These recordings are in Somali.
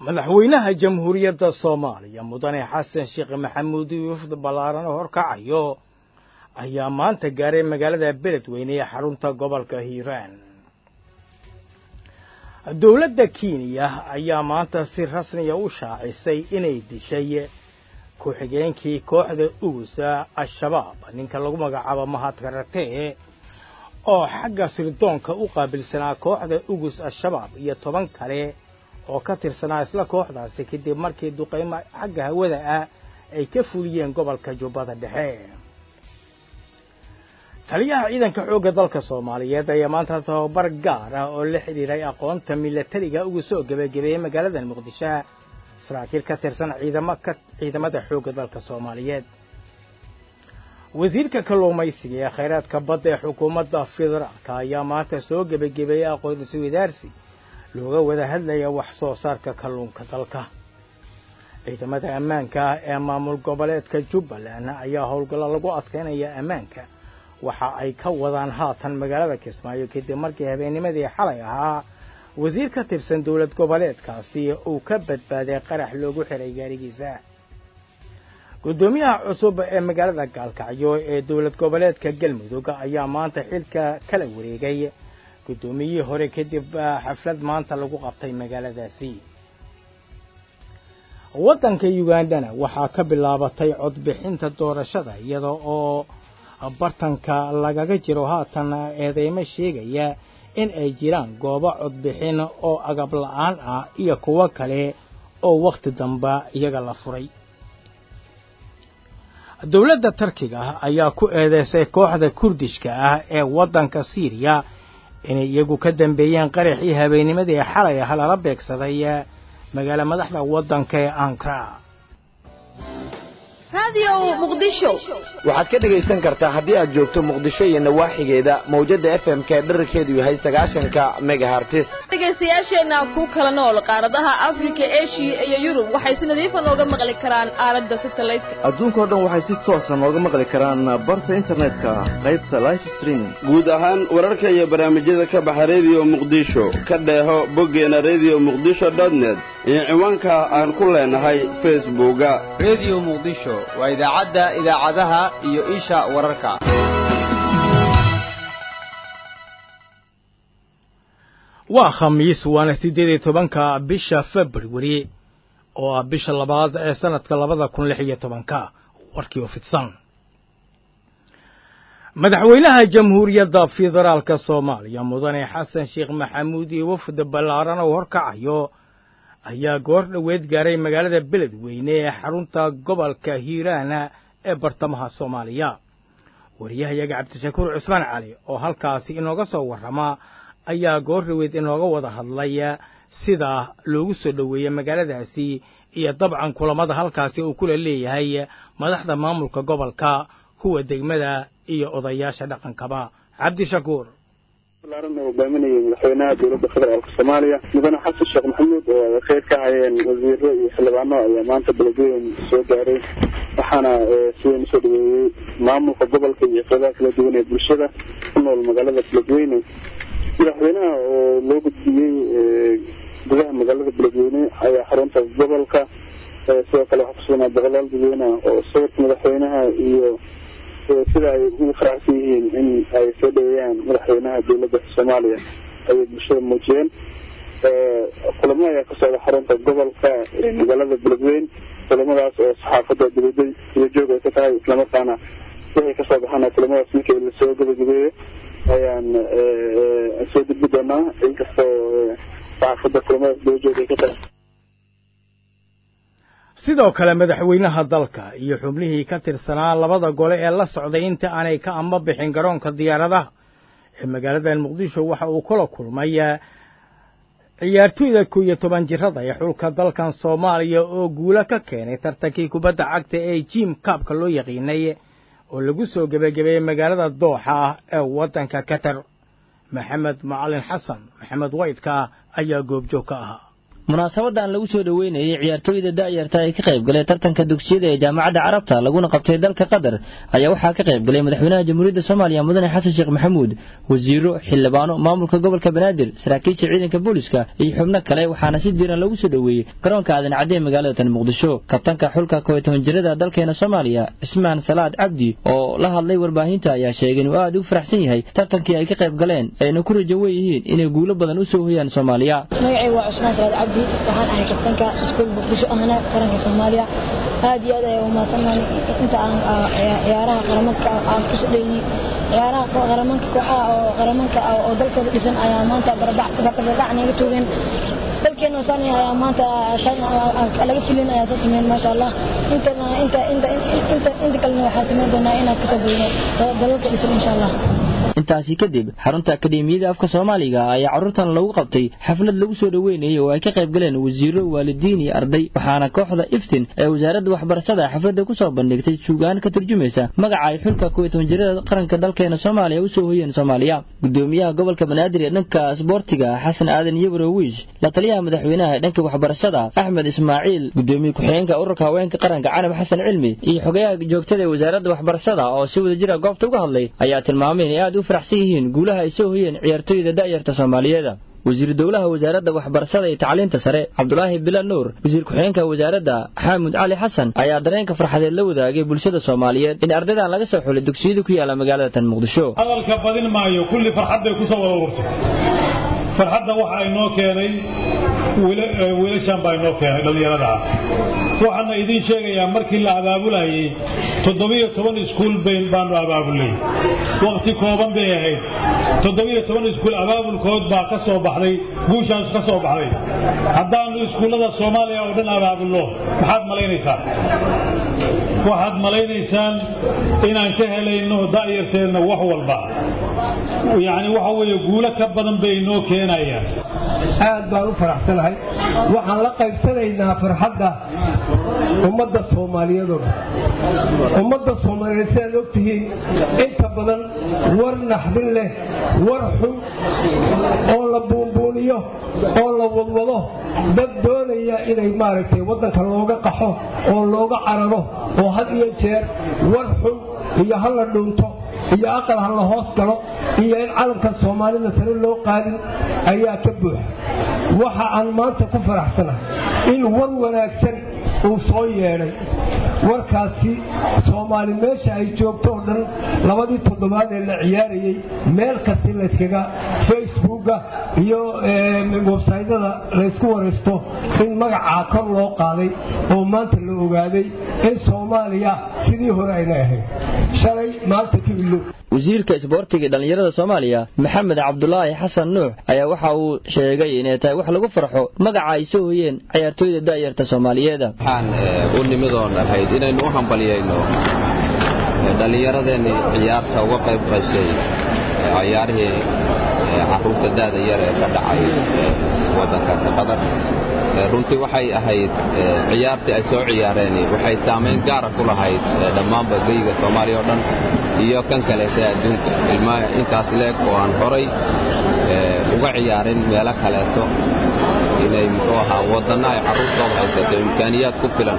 madaxweynaha jamhuuriyadda soomaaliya mudane xasan sheekh maxamuud wafd ballaaran oo horkacayo ayaa maanta gaaray magaalada beledweyne ee xarunta gobolka hiiraan dowladda kenya ayaa maanta si rasmiya u shaacisay inay dishay ku-xigeenkii kooxda ugusa al-shabaab ninka lagu magacaabo mahadkaratee oo xagga sirdoonka u qaabilsanaa kooxda ugus al-shabaab iyo toban kale oo ka tirsanaa isla kooxdaasi kadib markii duqaymo xagga hawada ah ay ka fuliyeen gobolka jubbada dhexe taliyaha ciidanka xoogga dalka soomaaliyeed ayaa maanta tababar gaar ah oo la xidhiiray aqoonta milatariga ugu soo gebagabeeyey magaalada muqdisho saraakiil ka tirsan ciidamada xoogga dalka soomaaliyeed wasiirka kalluumaysiga ee khayraadka badda ee xukuumadda federaalka ayaa maanta soo gebagabeeyey aqoonsi wadaarsi looga wada hadlaya wax soo saarka kalluunka dalka ciidamada ammaanka ee maamul goboleedka jubbaland ayaa howlgallo lagu adkaynaya ammaanka waxa ay ka wadaan haatan magaalada kismaayo kadib markii habeennimadii xalay ahaa wasiir ka tirsan dowlad goboleedkaasi uu ka badbaaday qarax loogu xiray gaarigiisa guddoomiyaha cusub ee magaalada gaalkacyo ee dowlad goboleedka galmudug ayaa maanta xilka kala wareegay guddoomiyihii hore kadib xaflad maanta lagu qabtay magaaladaasi waddanka ugandana waxaa ka bilaabatay codbixinta doorashada iyada oo bartanka lagaga jiro haatan eedeymo sheegaya in ay jiraan goobo codbixin oo agab la-aan ah iyo kuwo kale oo wakhti damba iyaga la furay dowladda tarkiga ayaa ku eedeysay kooxda kurdishka ah ee waddanka siiriya inay iyagu ka dambeeyeen qaraxii habeennimadii xalay ah lala beegsaday magaalo madaxda waddanka ee ankara waxaad ka dhegaysan kartaa haddii aad joogto muqdisho iyo nawaaxigeeda mawjadda f m k dherarkeedu yahay sagaashanka megahartis dhegaystayaasheenna ku kala nool qaaradaha afrika eshiya iyo yurub waxay si nadiifa nooga maqli karaan aaladda satelliteka adduunkao dhan waxay si toosa nooga maqli karaan barta internetka qaybta life streaming guud ahaan wararka iyo barnaamijyada ka baxa rediyo muqdisho ka dheeho boggeena rediyo muqdisho dotnet iyo ciwaanka aan ku leenahay facebooka rediyo muqdisho waa idaacadda idaacadaha iyo isha wararka waa khamiis waana siddeed iyo tobanka bisha februari oo ah bisha labaad ee sanadka labada kun lix iyo tobanka warkii oo fidsan madaxweynaha jamhuuriyadda federaalka soomaaliya mudane xasan sheekh maxamuud iyo wafd ballaaran oo horkacayo ayaa goor dhoweed gaaray magaalada beledweyne ee xarunta gobolka hiiraana ee bartamaha soomaaliya wariyahayaga cabdishakuur cusmaan cali oo halkaasi inooga soo warrama ayaa goor dhoweed inooga wada hadlay sida loogu soo dhoweeyey magaaladaasi iyo dabcan kulamada halkaasi uu kula leeyahay madaxda maamulka gobolka kuwa degmada iyo odayaasha dhaqankaba cabdishakuur balaaran oo hogaaminayay madaxweynaha dowladda federaalka soomaaliya mudane xasan sheekh maxamuud oo ay kheyr ka hayeen wasiiro iyo xildhibaano ayaa maanta beledweyne soo gaaray waxaana sidan usoo dhaweeyey maamulka gobolka iyo qeybaha kala duwan ee bulshada ku nool magaalada beledweyne madaxweynaha oo loo gudbiyey gudaha magaalada beledweyne ayaa xarunta gobolka sidoo kale waxaa kusugnaa boqolaal dadweyne oo sawirka madaxweynaha iyo sida ay ugu faraxsan yihiin in ay soo dhaweeyaan madaxweynaha dowladda soomaaliya ayay bulshada muujiyeen kulamo ayaa ka socda xarunta gobolka ee magaalada beledweyne kulamadaas oo saxaafadda dibada dibajoog ay ka tahay islamarkaana wixii kasoo baxana kulamadaas markii lasoo gabagabeeyo ayaan soo gudbi doonaa inkastoo saxaafadda kulamadaas dibajoog ay ka tahay sidoo kale madaxweynaha dalka iyo xubnihii ka tirsanaa labada gole ee la socday inta aanay ka amba bixin garoonka diyaaradaha ee magaalada muqdisho waxa uu kula kulmay ciyaartoyda kow iyo toban jirada ee xulka dalkan soomaaliya oo guulo ka keenay tartankii kubadda cagta ee jim kaabka loo yaqiinay oo lagu soo gebagabeeyey magaalada dooxa ee waddanka qatar maxamed macalin xasan maxamed waydka ayaa goobjoog ka ahaa munaasabadan lagu soo dhoweynayay ciyaartooyda da'yarta ee ka qayb galay tartanka dugsiyada ee jaamacadda carabta laguna qabtay dalka qatar ayaa waxaa ka qayb galay madaxweynaha jamhuuriyadda soomaaliya mudane xasan sheekh maxamuud wasiiro xildhibaano maamulka gobolka banaadir saraakiisha ciidanka booliska iyo xubno kale waxaana si diiran lagu soo dhoweeyey garoonka aadan cadde ee magaalada tan muqdisho kabtanka xulka kow iyo toban jirada dalkeena soomaaliya cismaan salaad cabdi oo la hadlay warbaahinta ayaa sheegay inuu aad u faraxsan yahay tartankii ay ka qayb galeen ayna ku rajo wen yihiin inay guulo badan u soo hoyaan soomaaliya magacaygu waa cusmaan salaad cabdi waxaan ahay kabtanka iskuul muqdisho ahna qaranka soomaaliya aad iyo aad ayaan umahadsannahay inta aan ciyaaraha qaramanka aan ku sadheeyey ciyaaraha qaramanka kooxaha oo qaramanka oo dalkooda dhisan ayaa maanta barbardhac naga toogeen dalkeena saan ayaa maanta laga filin ayaa soo sameyn maasha allah intana inta inta inta inta kalena waxaa sameyn doonaa inaan kasoo boyno dalalka dhisan insha allah intaasi kadib xarunta akademiyada afka soomaaliga ayaa carruurtan lagu qabtay xaflad lagu soo dhoweynayay oo ay ka qayb galeen wasiiro waalidiin iyo arday waxaana kooxda iftin ee wasaaradda waxbarashada xafladda ku soo bandhigtay suugaan ka turjumaysa magaca ay xulka kuwa toban jirada qaranka dalkeena soomaaliya u soo hoyeen soomaaliya gudoomiyaha gobolka banaadir ee dhanka sboortiga xasan aadan yabro wiish la taliyaha madaxweynaha ee dhanka waxbarashada axmed ismaaciil gudoomiye ku-xigeenka ururka haweenka qaranka canab xasan cilmi iyo xogayaha joogtada ee wasaaradda waxbarashada oo si wada jira goobta uga hadlay ayaa tilmaamay inay aad u faraxsan yihiin guulaha ay soo hoyeen ciyaartooyda da'yarta soomaaliyeeda wasiir dowlaha wasaaradda waxbarashada iyo tacliinta sare cabdulaahi bilal nuur wasiir ku-xigeenka wasaaradda xaamud cali xasan ayaa dareenka farxadeed la wadaagay bulshada soomaaliyeed in ardaydan laga soo xulay dugsiyada ku yaala magaalada tan muqdisho hadalka badin maayo kulli farxad bay ku soo wada ururtay farxadda waxa ay noo keenay wiilashan baa inoo keenay dhallinyarada ah waxaana idiin sheegayaa markii la abaabulayay toddobiyo toban iskuul bayn baanu abaabulay wakhti kooban bay ahayd toddobiyo toban iskuul abaabulkood baa ka soo baxday guushaas ka soo baxday haddaannu iskuullada soomaaliya oo dhan abaabulno maxaad malaynaysaan waxaad malaynaysaan inaan ka helayno da'yarteenna wax walba yacni waxa weeye guulo ka badan bay inoo keenayaan aad baan u faraxsanahay waxaan la qaybsanaynaa farxadda ummadda soomaaliyeed oo dhan ummadda soomaaliyeed sidaad og tihiin inta badan war naxdin leh war xun oo la buunbuuniyo oo la wadwado dad doonaya inay maaragtay waddanka looga qaxo oo looga cararo oo had iyo jeer war xun iyo ha la dhuunto iyo aqal ha la hoos galo iyo in calanka soomaalida sare loo qaadin ayaa ka buuxa waxa aan maanta ku faraxsanahay in war wanaagsan uu soo yeedhay warkaasi soomaali meesha ay joogto oo dhan labadii toddobaad ee la ciyaarayey meel kasti layskaga facebooka iyo websaytyada laysku waraysto in magacaa kor loo qaaday oo maanta la ogaaday in soomaaliya sidii hore ayna ahayd shalay maanta kibilow wasiirka isboortiga ee dhallinyarada soomaaliya maxamed cabdulaahi xasan nuux ayaa waxa uu sheegay inay tahay wax lagu farxo magaca ay soo hoyeen ciyaartooyda da'yarta soomaaliyeeda waxaan u nimidoon ahayd inaynu u hambalyayno dhallinyaradeenni ciyaarta uga qayb qaysay ciyaarihii carruurta da'da yar ee ka dhacay waddankaasi qatar runtii waxay ahayd ciyaartii ay soo ciyaareen waxay saamayn gaara ku lahayd dhammaanba geyga soomaaliya oo dhan iyo kan kaleeta adduunka ilmaa intaas leeg oo aan horay uga ciyaarin meelo kaleeto inay muxuu ahaa waddanna ay carruurtooda haysato imkaaniyaad ku filan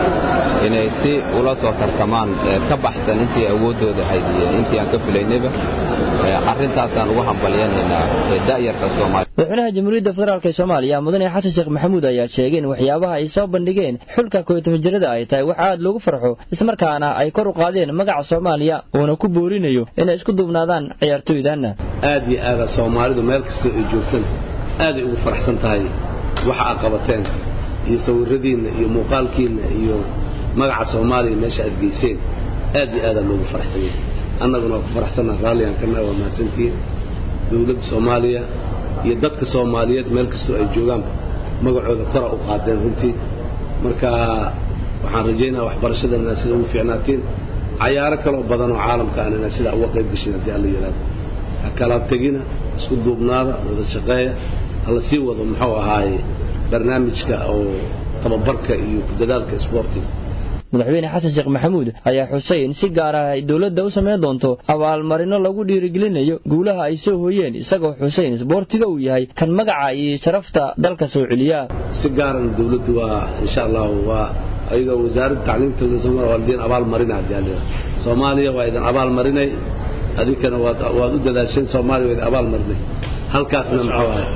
inay si ula soo tartamaan ka baxsan intii awooddooda ahayd iyo intii aan ka filaynayba arrintaasaan ugu hambalyanaynaa da'yarka soomaaliya madaxweynaha jamhuuriyadda federaalk ee soomaaliya mudane xasan sheekh maxamuud ayaa sheegay in waxyaabaha ay soo bandhigeen xulka koyo toban jirada ay tahay wax aad loogu farxo ismarkaana ay kor u qaadeen magaca soomaaliya uuna ku boorinayo inay isku duubnaadaan ciyaartooydanna aad iyo aada soomaalidu meel kastoo ay joogtan aaday ugu faraxsan tahay waxa aad qabateen iyo sawiradiinna iyo muuqaalkiinna iyo magaca soomaaliya meesha aad geyseen aad iyo aadaa loogu faraxsan yahay annaguna waa ku faraxsanna raalligaan kana waa mahadsantihiin dowladda soomaaliya iyo dadka soomaaliyeed meel kastoo ay joogaanba magacooda kora u qaadeen runtii marka waxaan rajaynaya waxbarashadana sida ugu fiicnaatiin cayaaro kaloo badan oo caalamka aan inaa sidaa uga qayb gashin haddii alla yidhaahdo ha kala tegina isku duubnaada wada shaqeeya hala sii wado muxuu ahaaye barnaamijka oo tababarka iyo ku dadaalka isboortiga madaxweyne xasan sheekh maxamuud ayaa xusay in si gaar ah ay dowladda u samayn doonto abaalmarino lagu dhiirigelinayo guulaha ay soo hooyeen isagoo xuseyn isboortiga uu yahay kan magaca iyo sharafta dalka soo celiya si gaarana dowladdu waa insha allahu waa ayadoo wasaaradda tacliimta waa idin abaal marina haddii alla soomaaliya waa idin abaal marinay adinkana waad waad u dadaasheen soomaaliya waa idin abaal marinay halkaasna muxuu ahay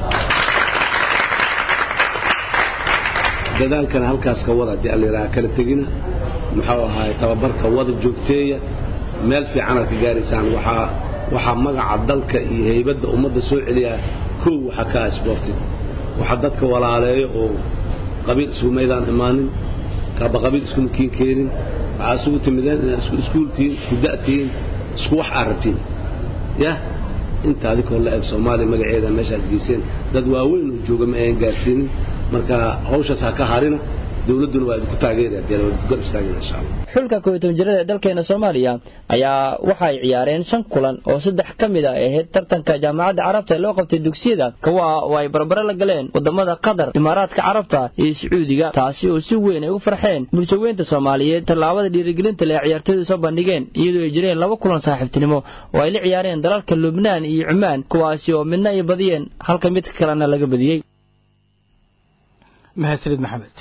dadaalkana halkaas ka wada haddii alla yidhaha kala tegina muxuu ahaay tababarka wada joogteeya meel fiicanaad ka gaaraysaan waxaa waxaa magaca dalka iyo haybadda ummadda soo celiyaa kow waxaa ka ah isboortiga waxaa dadka walaaleeyo oo qabiil isugu maydaan imaanin kaaba qabiil isku makiin keenin waxaa isugu timideen inaad isku iskuultihiin isku da'tihiin isku wax aad rabtiin yah inta adikoo la eg soomaaliya magaceeda meeshaad geyseen dad waaweyn oo jooga ma ayan gaarsiinin marka hawshaas ha ka harina dowladduna waa idinku taageeraya dee waa idinku garab istaagayna insha allah xulka koob iyo toban jirada ee dalkeena soomaaliya ayaa waxa ay ciyaareen shan kulan oo saddex ka mid a ay ahayd tartanka jaamacadda carabta ee loo qabtay dugsiyada kuwa oo ay barbare la galeen wadamada qatar imaaraadka carabta iyo sacuudiga taasi oo si weyn ay u farxeen bulshaweynta soomaaliyeed tallaabada dhiirigelinta le ee ciyaartooydu soo bandhigeen iyadoo ay jireen laba kulan saaxiibtinimo oo ay la ciyaareen dalalka lubnaan iyo cumaan kuwaasi oo midna ay badiyeen halka mid kalena laga badiyey mahadsanid maxamed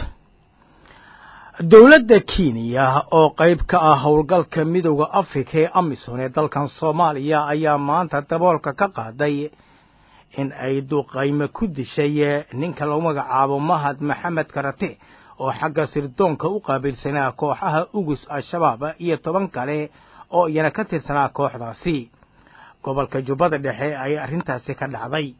dowladda kenya oo qayb ka ah howlgalka midowda afrika ee amisom ee dalkan soomaaliya ayaa maanta daboolka ka qaaday in ay duqayme ku dishay ninka lagu magacaabo mahad maxamed karate oo xagga sirdoonka u qaabilsanaa kooxaha ugus al-shabaab iyo toban kale oo iyana ka tirsanaa kooxdaasi gobolka jubbada dhexe ayay arrintaasi ka dhacday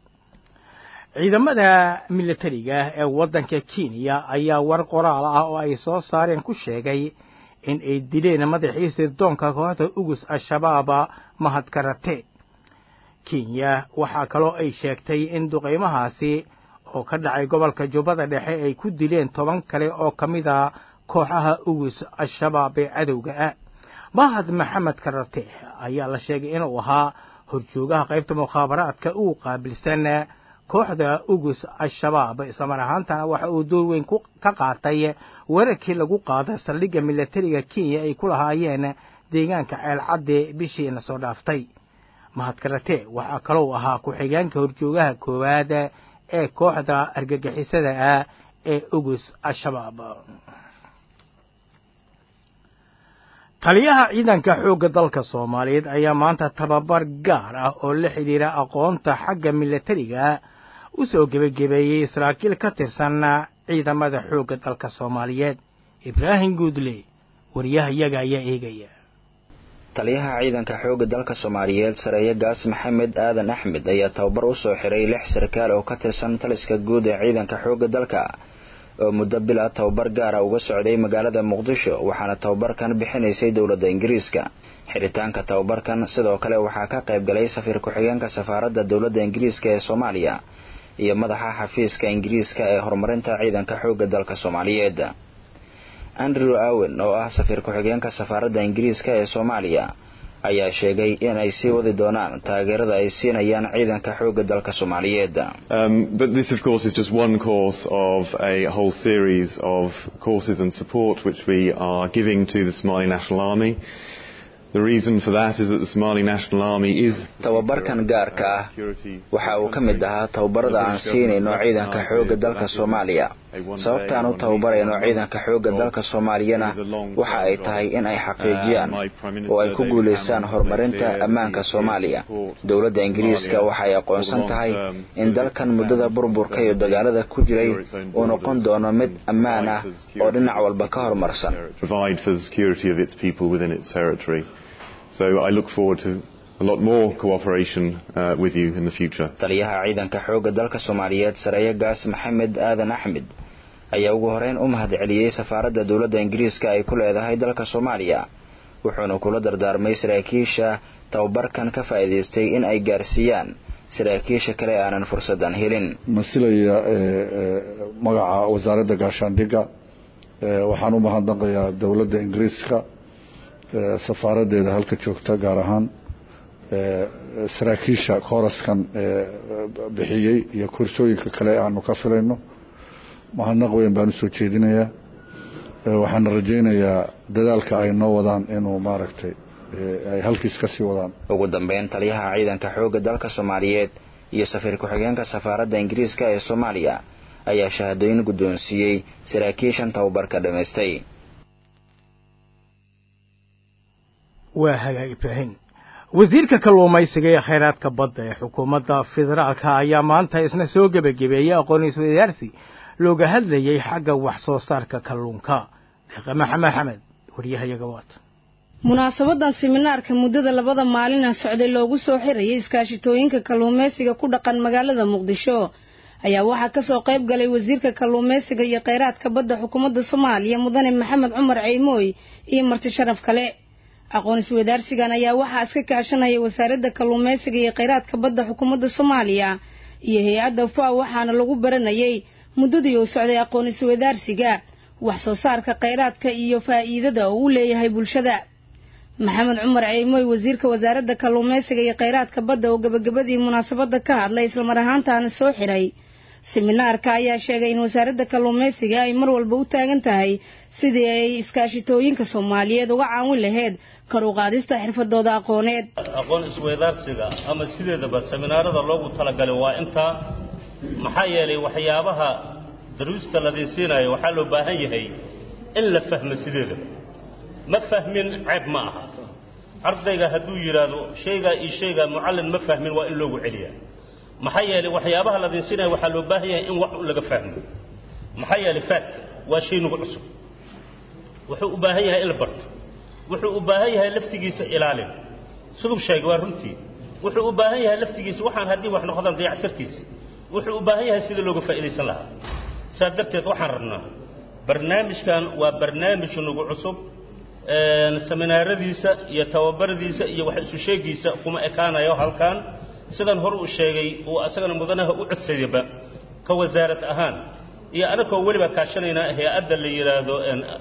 ciidamada militariga ee waddanka kenya ayaa war qoraal ah oo ay soo saareen ku sheegay in ay dileen madaxii sirdoonka kooxda ugus al-shabaaba mahad karate kenya waxaa kaloo ay sheegtay in duqaymahaasi oo ka dhacay gobolka jubbada dhexe ay ku dileen toban kale oo ka mid a kooxaha ugus al-shabaab ee cadowga ah mahad maxamed karate ayaa la sheegay inuu ahaa horjoogaha qaybta mukhaabaraadka ugu qaabilsan kooxda ugus al-shabaab islamar ahaantana waxa uu door weyn ka qaatay weerarkii lagu qaaday saldhigga militariga kenya ay ku lahaayeen deegaanka ceelcadde bishiina soo dhaaftay mahad karate waxaa kalou ahaa ku-xigeenka horjoogaha koowaad ee kooxda argagixisada ah ee ugus al-shabaab taliyaha ciidanka xoogga dalka soomaaliyeed ayaa maanta tababar gaar ah oo la xidhiira aqoonta xagga militariga u soo gebagabeeyey saraakiil ka tirsan ciidamada xoogga dalka soomaaliyeed ibraahim guudle wariyahayaga ayaa eegaya taliyaha ciidanka xoogga dalka soomaaliyeed sareeye gaas maxamed aadan axmed ayaa tababar u soo xiray lix sarkaal oo ka tirsan taliska guud ee ciidanka xoogga dalka oo muddo bila tababar gaara uga socday magaalada muqdisho waxaana tababarkan bixinaysay dowladda ingiriiska xiritaanka tababarkan sidoo kale waxaa ka qayb galay safiir ku-xigeenka safaaradda dowladda ingiriiska ee soomaaliya iyo madaxa xafiiska ingiriiska ee horumarinta ciidanka xoogga dalka soomaaliyeed andrew awen oo ah safiir ku-xigeenka safaaradda ingiriiska ee soomaaliya ayaa sheegay in ay sii wadi doonaan taageerada ay siinayaan ciidanka xoogga dalka soomaaliyeed but this of course is just one course of a whole series of courses and support which we are giving to the Somali National Army The reason for that is that the Somali National Army is tababarkan gaarka ah waxa uu ka mid ahaa tababarada aan siinayno ciidanka xoogga dalka Soomaaliya sababtaan u tababarayno ciidanka xoogga dalka Soomaaliyana waxa ay tahay in ay xaqiijiyaan oo ay ku guuleystaan horumarinta ammaanka Soomaaliya dowladda Ingiriiska waxa ay aqoonsan tahay in dalkan muddada burburka iyo dagaalada ku jiray uu noqon doono mid ammaan ah oo dhinac walba ka horumarsan provide for the security of its people within its territory So I look forward to a lot more cooperation uh, with you in the future. taliyaha ciidanka xoogga dalka Soomaaliyeed sareeye gaas maxamed aadan axmed ayaa ugu horeyn u mahad celiyey safaaradda dowladda Ingiriiska ay ku leedahay dalka Soomaaliya wuxuuna kula dardaarmay saraakiisha tababarkan ka faa'iidaystay in ay gaarsiiyaan saraakiisha kale aanan fursadan helin masilaya magaca wasaaradda gaashaandhigga waxaan u mahadnaqayaa dowladda ingiriiska safaaraddeeda halka joogta gaar ahaan saraakiisha kooraskan bixiyey iyo kursooyinka kale aanu ka filayno mahadnaq weyn baan usoo jeedinayaa waxaana rajaynayaa dadaalka ay noo wadaan inuu maaragtay ay halkiis ka sii wadaan ugu dambeyn taliyaha ciidanka xoogga dalka soomaaliyeed iyo safiir ku-xigeenka safaaradda ingiriiska ee soomaaliya ayaa shahaadooyin guddoonsiiyey saraakiishan tababarka dhammaystay waa hagaag ibraahim wasiirka kalluumaysiga ee khayraadka badda ee xukuumadda federaalka ayaa maanta isna soo gebagabeeyey aqoon iswadaarsi looga hadlayey xagga wax soo saarka kalluunka deeqa maxamed xamed waryahayaga waata munaasabadan siminaarka muddada labada maalina socday loogu soo xirayay iskaashitooyinka kalluumaysiga ku dhaqan magaalada muqdisho ayaa waxaa kasoo qayb galay wasiirka kalluumaysiga iyo kheyraadka badda xukuumadda soomaaliya mudane maxamed cumar ceymooy iyo marti sharaf kale aqoon iswadaarsigan ayaa waxaa iska kaashanaya wasaaradda kalluumaysiga iyo kheyraadka badda xukuumadda soomaaliya iyo hay-adda faw waxaana lagu baranayay muddadii uu socday aqoon iswadaarsiga wax soo saarka kheyraadka iyo faa'iidada uu u leeyahay bulshada maxamed cumar ceymooy wasiirka wasaaradda kalluumaysiga iyo kheyraadka badda oo gebagabadii munaasabadda ka hadlay islamar ahaantaana soo xiray siminaarka ayaa sheegay in wasaaradda kalluumaysiga ay mar walba u taagan tahay sidii ay iskaashitooyinka soomaaliyeed uga caawin lahayd kor u qaadista xirfadooda aqooneed aqoon isweydaarsiga ama sideedaba seminaarada loogu talagalay waa intaa maxaa yeelay waxyaabaha daruusta ladin siinayo waxaa loo baahan yahay in la fahmo sideedaba ma fahmin ceeb ma aha ardayga hadduu yidhaahdo shaygaa iyo shaygaa mucallin ma fahmin waa in loogu celiyaa maxaa yeelay waxyaabaha ladin siinaya waxaa loo baahan yahay in wax laga fahmo maxaa yeelay faadka waa shay nagu cusub wuxuu u baahan yahay in la barto wuxuu u baahan yahay laftigiisa ilaalin siduu sheegay waa runtii wuxuu u baahan yahay laftigiisa waxaan haddii wax noqdaan dayactarkiisa wuxuu u baahan yahay sidii looga faa'iidaysan lahaa saas darteed waxaan rabnaa barnaamijkan waa barnaamij nagu cusub seminaaradiisa iyo tababaradiisa iyo wax isu sheegiisa kuma ekaanayo halkan sidan hore uu sheegay uu asagana mudanaha u codsadayba ka wasaarad ahaan iyo anagoo weliba kaashanaynaa hay-adda la yidhaahdo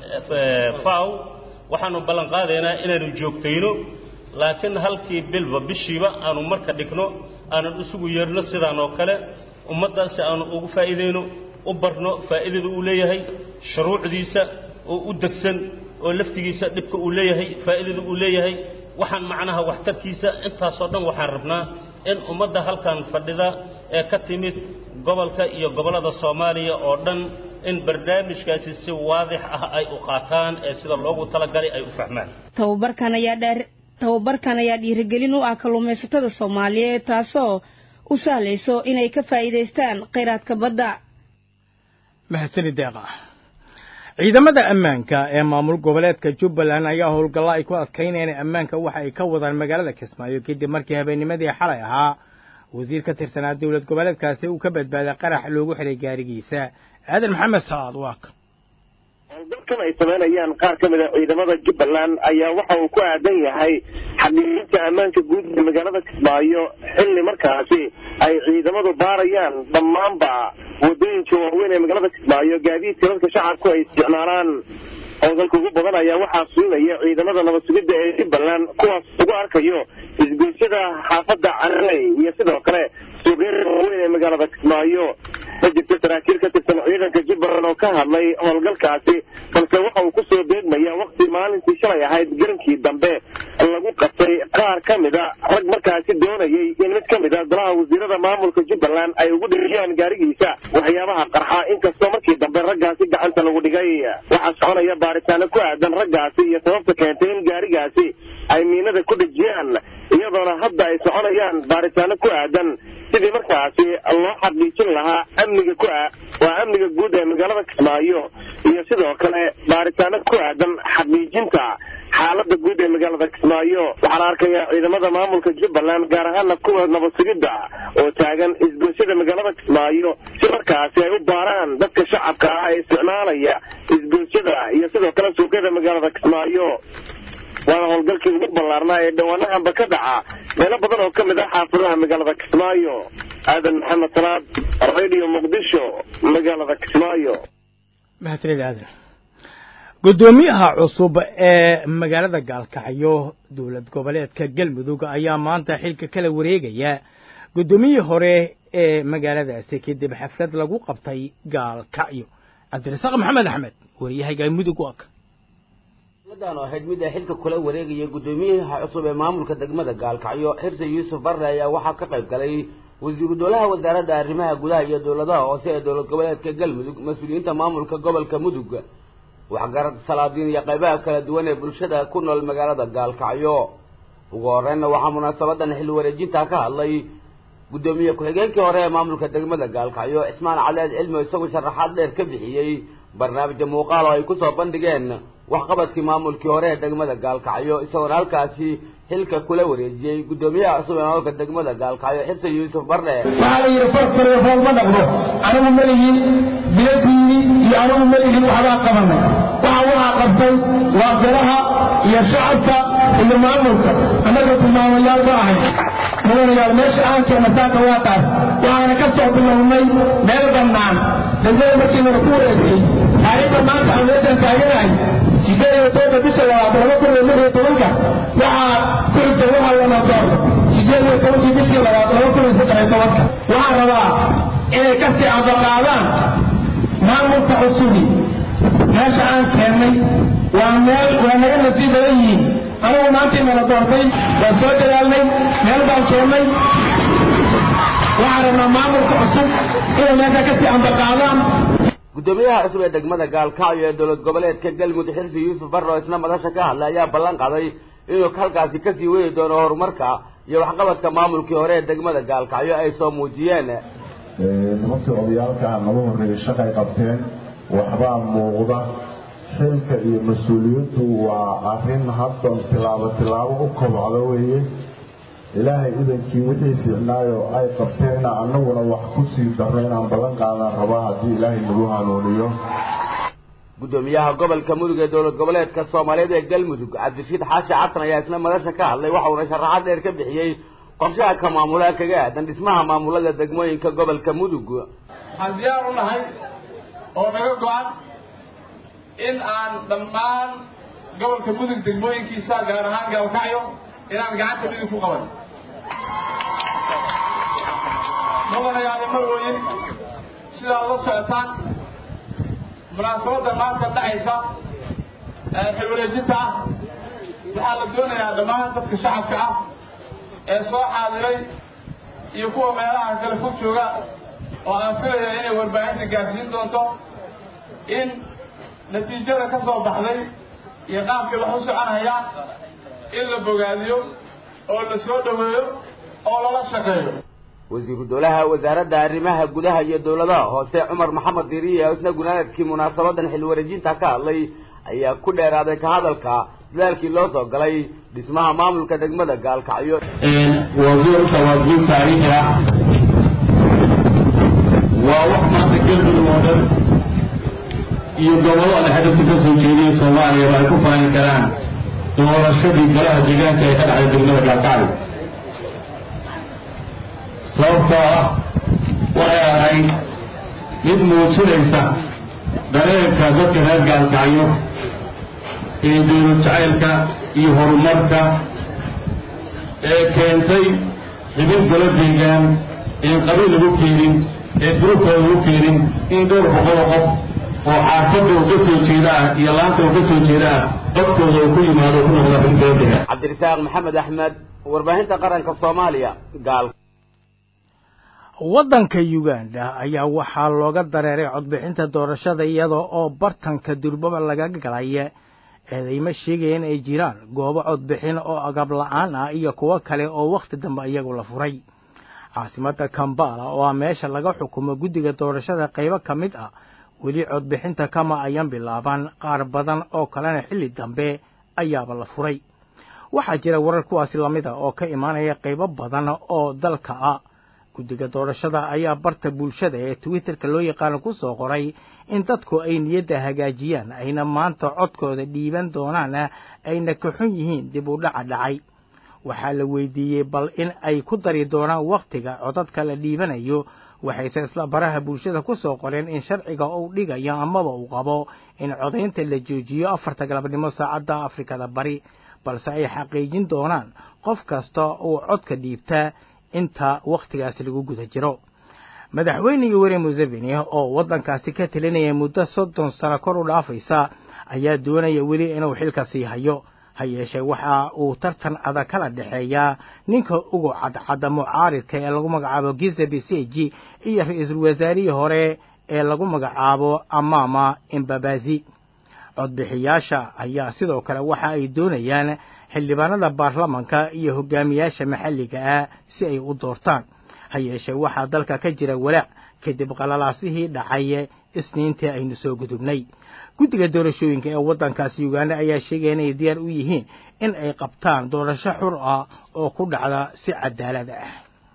faw waxaanu ballan qaadaynaa inaanu joogtayno laakiin halkii bilba bishiiba aanu marka dhigno aanan isugu yeerno sidaan oo kale ummadda si aanu ugu faa'iidayno u barno faa'iidada uu leeyahay shuruucdiisa oo u degsan oo laftigiisa dhibka uu leeyahay faa'iidada uu leeyahay waxaan macnaha waxtarkiisa intaasoo dhan waxaan rabnaa in ummadda halkan fadhida ee ka timid gobolka iyo gobollada soomaaliya oo dhan in barnaamijkaasi si waadix ah ay u qaataan ee sida loogu talagalay ay u fahmaan tababarkan ayaa dheer tababarkan ayaa dhiirigelin u ah kalluumaysatada soomaaliyeed taasoo u sahlayso inay ka faa'iidaystaan kheyraadka badda mahadsani deeqa ciidamada ammaanka ee maamul goboleedka jubbaland ayaa howlgalla ay ku adkaynayaan ammaanka waxa ay ka wadaan magaalada kismaayo kadib markii habeennimadii xalay ahaa wasiir ka tirsanaa dowlad goboleedkaasi uu ka badbaaday qarax loogu xiray gaarigiisa aadan maxamed sacaad waak howlgalkan ay samaynayaan qaar ka mid a ciidamada jubbaland ayaa waxa uu ku aadan yahay xaqiijinta ammaanka guud ee magaalada kismaayo xilli markaasi ay ciidamadu baarayaan dhammaanba wadooyinka waaweyn ee magaalada kismaayo gaadiidka dadka shacabku ay isticmaalaan howlgalka ugu badan ayaa waxaa suinaya ciidamada nabad sugidda ee jubbaland kuwaas ugu arkayo isgoysyada xaafadda carrey iyo sidoo kale suuqyada waaweyn ee magaalada kismaayo ma jirto saraakiil ka tirsan ciidanka jubbaland oo ka hadlay howlgalkaasi balse waxa uu kusoo beegmaya wakti maalintii shalay ahayd garankii dambe lagu qabtay qaar ka mida rag markaasi doonayay in mid ka mid a golaha wasiirada maamulka jubbaland ay ugu dhiriyaan gaarigiisa waxyaabaha qarxa inkastoo markii dambe raggaasi gacanta lagu dhigay waxaa soconaya baaritaano ku aadan raggaasi iyo sababta keentay in gaarigaasi ay miinada ku dhejiyaan iyadoona hadda ay soconayaan baaritaano ku aadan sidii markaasi loo xaqiijin lahaa amniga ku ah waa amniga guud ee magaalada kismaayo iyo sidoo kale baaritaano ku aadan xaqiijinta xaalada guud ee magaalada kismaayo waxaa la arkayaa ciidamada maamulka jubbaland gaar ahaana kuwa nabad sugidda oo taagan isgoysyada magaalada kismaayo si markaasi ay u baaraan dadka shacabka ah ee isticmaalaya isgoysyada iyo sidoo kale suuqyada magaalada kismaayo waana howlgalkii ugu ballaarnaa ee dhawaanahanba ka dhaca meelo badan oo ka mid ah xaafadaha magaalada kismaayo aadan maxamed salaad radio muqdisho magaalada kismaayo mahadsanid aadan guddoomiyaha cusub ee magaalada gaalkacyo dowlad goboleedka galmudug ayaa maanta xilka kala wareegaya guddoomiyihii hore ee magaaladaasi kadib xaflad lagu qabtay gaalkacyo cabdirasaaq maxamed axmed wariyahayga mudug waaka dan oo ahayd mid ay xilka kula wareegaya guddoomiyaha cusub ee maamulka degmada gaalkacyo xirse yuusuf barre ayaa waxaa ka qayb galay wasiiru dowlaha wasaaradda arrimaha gudaha iyo dowladaha hoose ee dowlad goboleedka galmudug mas-uuliyiinta maamulka gobolka mudug waxgarad salaadiin iyo qaybaha kala duwan ee bulshada ku nool magaalada gaalkacyo ugu horreynna waxaa munaasabadan xil wareejinta ka hadlay guddoomiye ku-xigeenkii hore ee maamulka degmada gaalkacyo cismaan caleed cilmi isagoo sharaxaad dheer ka bixiyey barnaamijya muuqaal oo ay kusoo bandhigeen waxqabadkii maamulkii hore ee degmada gaalkacyo isagoona halkaasi xilka kula wareejiyey guddoomiyaha cusub ee maamulka degmada gaalkacyo xirse yuusuf barre waxaa la yidhi farfariyo fool ma dhaqdo anigu malihin biladiini iyo anigu malihin waxbaa qabanay waxa waxaa qabtay waa golaha iyo shacabka iyo maamulka annaga tilmaamayaal ma ahay mudanayaal meesha aan keenna saaka waa taas waxaana ka soo bilownay meel bannaan degmada markiinana ku wareegtay taariikhda maanta aan meeshaan taaganahay sideed iyo tobanka bisha labaad laba kun iyo lix iyo tobanka waxaa ku xigta waxaa lana door sideed iyo tobankii bishii labaad laba kun iyo saddex iyo tobanka waxaan rabaa inay ka sii abaqaadaan maamulka cusubi meesha aan keennay waa meel waa naga nasiib badan yihiin anigu maantii nala doortay waa soo dadaalnay meel baan keennay waxaan rabnaa maamulka cusub inay meesha ka sii ambaqaadaan guddoomiyaha cusub ee degmada gaalkacyo ee dowlad goboleedka galmudug xirsi yuusuf barre oo isna madasha ka hadlay ayaa ballan qaday inuu halkaasi kasii wadi doono horumarka iyo waxqabadka maamulkii hore ee degmada gaalkacyo ay soo muujiyeen nimankii odayaalka naga horreeyay shaqay qabteen waxbaa muuqda xilka iyo mas-uuliyaddu waa arrin haddan tilaabo tilaabo u kobocda weeye ilaahay idankii wixii fiicnaayo ay qabteenna annaguna wax ku sii darro inaan ballan qaadan rabaa haddii ilaahay nagu hanuuniyo guddoomiyaha gobolka mudug ee dowlad goboleedka soomaaliyeed ee galmudug cabdirashiid xaashi xasan ayaa isna madasha ka hadlay waxa uuna sharaxaad dheer ka bixiyey qorshaha ka maamulaha kaga aadan dhismaha maamulada degmooyinka gobolka mudug waxaan diyaar u nahay oo naga go-an in aan dhammaan gobolka mudug degmooyinkiisa gaar ahaan gaalkacyo inaan gacanta midig ku qaban mudanayaali marweyn sidaad la socotaan munaasabadda maanta dhacaysa ee xilwareejinta ah waxaa la doonayaa dhammaan dadka shacabka ah ee soo xaadiray iyo kuwa meelaha kale fog jooga oo aan filaya inay warbaahinta gaarsiin doonto in natiijada ka soo baxday iyo qaabkay wax u soconayaan in la bogaadiyo oo la soo dhoweeyo oo lala shaqeeyo wasiiru dowlaha wasaaradda arrimaha gudaha iyo dowladaha hoose cumar maxamed diriye oo isna gunaanadkii munaasabadan xil wareejinta ka hadlay ayaa ku dheeraaday ka hadalka dadaalkii loo soo galay dhismaha maamulka degmada gaalkacyo wasiirka waa guul taariikhi ah waa wax maanta galmudug oo dhan iyo gobollo aan hadafka ka soo jeediya soomaaliya ay ku faani karaan doorashadii golaha deegaanka ee ka dhacday degmada gaalkacyo sababtoo ah waxay ahayd mid muujinaysa dareenka dadka reer gaalkacyo ee dowlad jacaylka iyo horumarka ee keentay xibin golo deegaan een qabiil lagu keenin ee durubkooda lagu keenin in dhowr boqoloo qof oo xaafadda uu ka soo jeeda ah iyo laanta uu ka soo jeeda ah codkooda uu ku yimaado ku noqda xibin golo deegaan cabdirasaaq maxamed axmed warbaahinta qaranka soomaaliya gaal waddanka uganda ayaa waxaa looga dareeray codbixinta doorashada iyada oo bartanka durbaba laga galay eedayma sheegayeen ay jiraan goobo codbixin oo agab la-aan ah iyo kuwo kale oo wakhti dambe iyagu la furay caasimadda kambala oo ah meesha laga xukumo guddiga doorashada qaybo ka mid ah weli codbixinta kama ayan bilaaban qaar badan oo kalena xilli dambe ayaaba la furay waxaa jira warar kuwaasi lamid ah oo ka imaanaya qaybo badan oo dalka ah guddiga doorashada ayaa barta bulshada ee twitterka loo yaqaano ku soo qoray in dadku ay niyadda hagaajiyaan ayna maanta codkooda dhiiban doonaan ayna ka xun yihiin dib u dhaca dhacay waxaa la weydiiyey bal in ay ku dari doonaan wakhtiga codadka la dhiibanayo waxayse isla baraha bulshada ku soo qoreen in sharciga uu dhigayo amaba uu qabo in codaynta la joojiyo afarta galabnimo saacadda afrikada bari balse ay xaqiijin doonaan qof kasta uu codka dhiibtaa inta wakhtigaas lagu guda jiro madaxweyne yoweri museveni oo waddankaasi ka telinaya muddo soddon sano kor u dhaafaysa ayaa doonaya weli inuu xilka sii hayo ha yeeshee waxa uu tartan adag kala dhexeeyaa ninka ugu cadcadda mucaaridka ee lagu magacaabo giza beseji iyo ra-iisul wasaarihii hore ee lagu magacaabo amama imbabazi codbixiyaasha ayaa sidoo kale waxa ay doonayaan xildhibaanada baarlamanka iyo hogaamiyaasha maxalliga ah si ay u doortaan ha yeeshee waxaa dalka ka jira walaac kadib qalalaasihii dhacay isniintii aynu soo gudubnay guddiga doorashooyinka ee waddankaasi uganda ayaa sheegaya inay diyaar u yihiin in ay qabtaan doorasho xur ah oo ku dhacda si cadaalad ah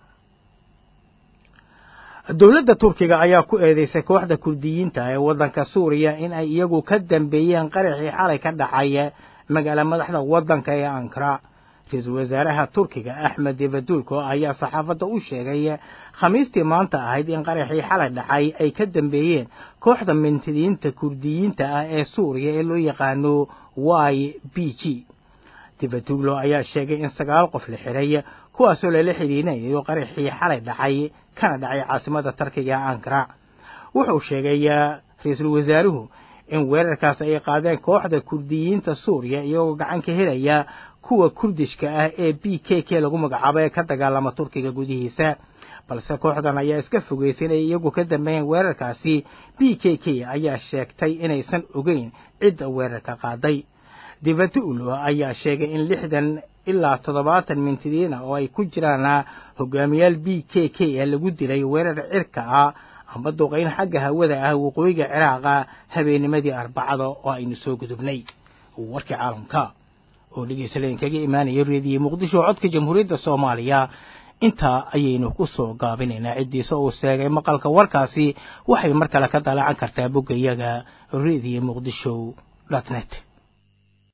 dowladda turkiga ayaa ku eedeysay kooxda kurdiyiinta ee waddanka suuriya in ay iyagu ka dambeeyeen qaraxii xalay ka dhacay magaala madaxda waddanka ee ankara ra-iisul wasaaraha turkiga axmed devadulko ayaa saxaafadda u sheegay khamiistii maanta ahayd in qaraxii xalay dhacay ay ka dambeeyeen kooxda mintidiinta kurdiyiinta ah ee suuriya ee loo yaqaano y b g devadullo ayaa sheegay in sagaal qof la xiray kuwaasoo lala xidhiinayo qaraxii xalay dhacay kana dhacay caasimada tarkiga ankara wuxuu sheegay ra-iisul wasaaruhu in weerarkaas ay qaadeen kooxda kurdiyiinta suuriya iyagoo gacan ka helaya kuwa kurdishka ah ee b k k lagu magacaabo ee ka dagaalama turkiga gudihiisa balse kooxdan ayaa iska fogeysay inay iyagu ka dambeeyeen weerarkaasi b k k ayaa sheegtay inaysan ogeyn cidda weerarka qaaday divatulo ayaa sheegay in lixdan ilaa toddobaatan mintidiina oo ay ku jiraan hogaamiyaal b k k ee lagu dilay weerar cirka ah amba duqayn xagga hawada ah waqooyiga ciraaqa habeennimadii arbacada oo aynu soo gudubnay warkii caalamka oo dhegeysaleen kaga imaanaya reediye muqdisho codka jamhuuriyadda soomaaliya intaa ayaynu ku soo gaabinaynaa ciddiisa uu sheegay maqalka warkaasi waxay mar kale ka dalacan kartaa boggayaga reediye muqdisho dot net